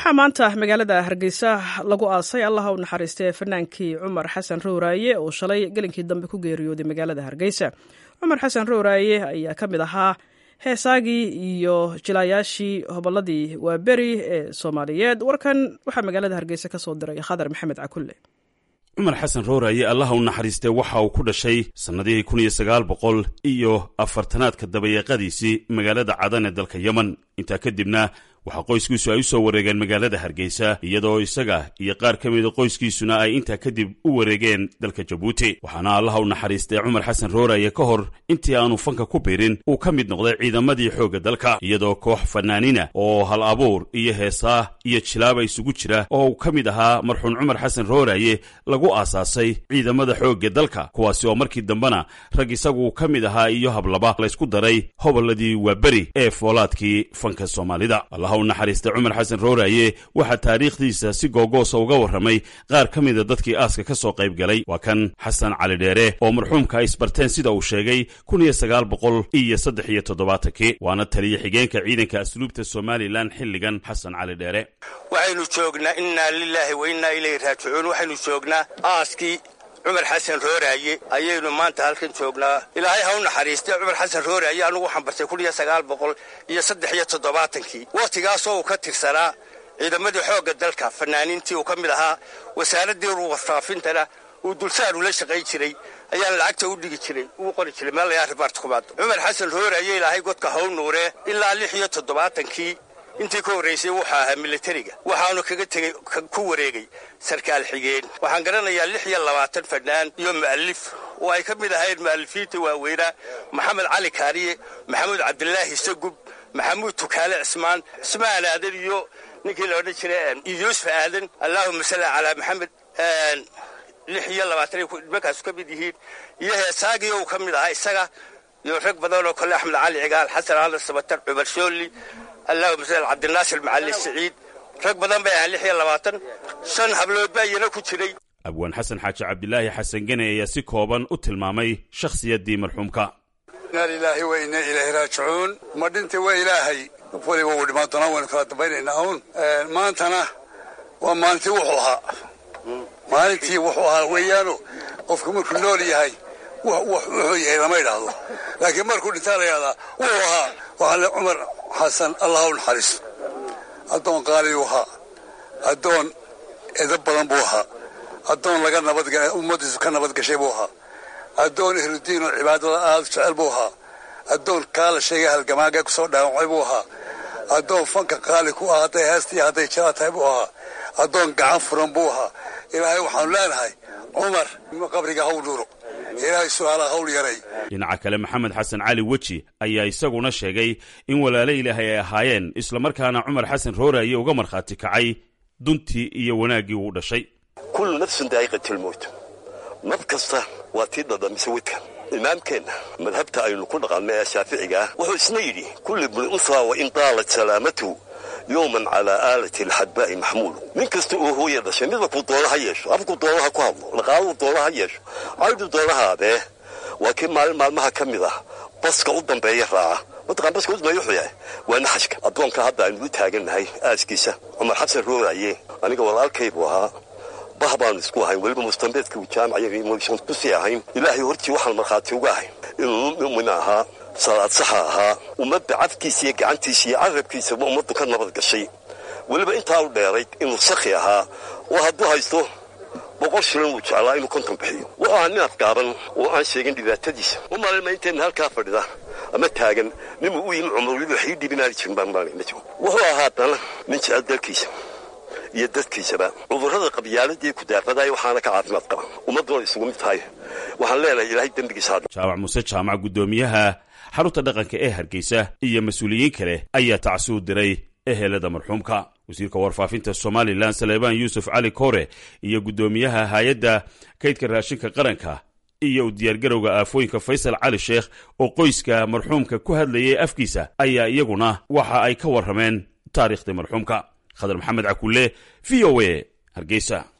waxaa maanta magaalada hargeysa lagu aasay allaha u naxariistay fanaankii cumar xasan rowraaye oo shalay gelinkii dambe ku geeriyooday magaalada hargeysa cumar xasan rowraaye ayaa ka mid ahaa heesaagii iyo jilaayaashii hobolladii waaberi ee soomaaliyeed warkan waxaa magaalada hargeysa ka soo diray khadar maxamed cakulle cumar xasan rowraaye allaha u naxariistay waxa uu ku dhashay sannadihii kun iyo sagaal boqol iyo afartanaadka dabayeeqadiisii magaalada cadan ee dalka yemen intaa kadibna waxaa qoyskiisu ay u soo wareegeen magaalada hargeysa iyadoo isaga iyo qaar ka mida qoyskiisuna ay intaa kadib u wareegeen dalka jabuuti waxaana allaha u naxariistay cumar xasan rooraye ka hor intii aanu fanka ku biirin uu ka mid noqday ciidamadii xoogga dalka iyadoo koox fanaaniina oo hal abuur iyo heesaa iyo jilaaba isugu jira oo uu ka mid ahaa marxuun cumar xasan rooraye lagu aasaasay ciidamada xoogga dalka kuwaasi oo markii dambena rag isagu ka mid ahaa iyo hablaba laysku daray hobolladii waaberi ee foolaadkii fanka soomaalida u naxariistay cumar xasan rooraye waxaa taariikhdiisa si googoosa uga warramay qaar ka mida dadkii aaska ka soo qayb galay waa kan xasan cali dheere oo marxuumka ay isbarteen sida uu sheegay kun iyo sagaal boqol iyo saddex iyo toddobaatankii waana taliya xigeenka ciidanka asluubta somalilan xilligan xasan cali dheere waxaynu joognaa innaa lilaahi wa innaa ilayhi raajicuun waxaynu joognaa aaskii cumar xasan rooraaye ayaynu maanta halkan joognaa ilaahay ha u naxariistay cumar xasan rooraaye anugu waxaan bartay kun iyo sagaal boqol iyo saddex iyo toddobaatankii wakhtigaasoo uu ka tirsanaa ciidamadii xoogga dalka fanaaniintii uu ka mid ahaa wasaaraddii warfaafintana uu dulsaar ula shaqayn jiray ayaan lacagta u dhigi jiray uu qori jiray meel layaa ribaarta kumaado cumar xasan rooraaye ilaahay godka haw nuuree ilaa lix iyo toddobaatankii intii ka horraysay wuxuu ahaa militariga waxaanu kaga tegey ku wareegay sarkaal xigeen waxaan garanayaa lix iyo labaatan fannaan iyo mu'alif oo ay ka mid ahayn mu'alifiinta waaweynaa maxamed cali kaariye maxamuud cabdilaahi sagub maxamuud tukaale cismaan cismaan aadan iyo ninkii la odhan jiray yuusuf aadan allaahuma salli calaa maxamed lix iyo labaatan ay nimankaasu ka mid yihiin iyo heesaagii uu ka mid ahaa isaga iyo rag badan oo kale axmed cali cigaal xasan aadan sabatar cumar shoolli allahuma sal cabdinaasir macali siciid rag badan bay ahaan lix iyo labaatan shan hablood baa iyana ku jiray abwaan xasan xaaji cabdilaahi xasan gene ayaa si kooban u tilmaamay shakhsiyaddii marxuumka inaa lilaahi wa inaa ilaahi raajicuun ma dhinta waa ilaahay qof waliba wuu dhimaan doonaa waynu kala dambaynaynaa uun maantana waa maalintii wuxuu ahaa maalintii wuxuu ahaa weeyaano qofku markuu nool yahay wuxuu yahay lama idhaahdo laakiin markuu dhintaa la yahdaa wuxuu ahaa waxaa le cumar xasan allah u naxariisto addoon qaaliyuu ahaa addoon edab badan buu ahaa addoon laga nabad ummaddiisu ka nabad gashay buu ahaa addoon ehludiin oo cibaadada aada u jecel buu ahaa addoon kaa la sheegay halgamaaga ku soo dhaawacay buu ahaa addoon fanka qaali ku ah hadday heestii hadday jala tahay buu ahaa addoon gacan furan buu ahaa ilaahay waxaanu leenahay cumar qabriga haw nuuro ilaahay su-aalaha hawl yaray dhinaca kale maxamed xasan cali weji ayaa isaguna sheegay in walaalo ilaahay ay ahaayeen islamarkaana cumar xasan rooraye uga markhaati kacay duntii iyo wanaaggii uu dhashay kullu nafsun daa'iqatilmowt naf kasta waa tii dhadhamise wedka imaamkeenna madhabta aynu ku dhaqanno ee shaaficiga ah wuxuu isna yidhi kulli bni unhaa wa in daalat salaamatu yowman calaa aalati alxadbaa'i maxmuulu nin kasta oo hooya dhashay midabkuu doona ha yeesho afkuu doona ha ku hadlo dhaqaaluu doona ha yeesho caydhu doona haadee waa kii maalin maalmaha ka mid ah baska u dambeeya raaca mataqaan baska u dambeeya wuxuu yahay waa naxashka addoonka hadda aynu u taagannahay aaskiisa cumar xabsan roogaaye aniga walaalkay buu ahaa bah baanu isku ahayn weliba mustambeedka uu jaamaca kusii ahayn ilaahay hortii waxaan markhaati uga ahay inuu mu'min ahaa salaad saxa ahaa ummadda cafkiisa iyo gacantiisa iyo carabkiisaba ummaddu ka nabad gashay weliba intaa u dheerayd inuu sakhi ahaa oo hadduu haysto boqol shilin wuu jeclaa inuu konton bixiyo wuxuu ahaa nin afgaaban oo aan sheegin dhibaatadiisa u malayma intayna halkaa fadhida ama taagan ninuu u yimi cumar weliba waxii dhibinaari jirin baan malayna wuxuu ahaa haddana nin jecel dalkiisa iyo dadkiisaba cudurrada qabyaaladii ku daafadaaya waxaana ka caafimaad qaba ummadduna isugu mid tahay waxaan leenahay ilaahay dembigiisa jaamac muuse jaamac guddoomiyaha xarunta dhaqanka ee hargeysa iyo mas-uuliyiin kale ayaa tacsuud diray ehelada marxuumka wasiirka warfaafinta somalilan saleebaan yuusuf cali kore iyo guddoomiyaha hay-adda kaydka raashinka qaranka iyo u diyaargarowga aafooyinka faysal cali sheekh oo qoyska marxuumka ku hadlayay afkiisa ayaa iyaguna waxa ay ka warrameen taariikhdii marxuumka khadar maxamed cakulle v o a hargeysa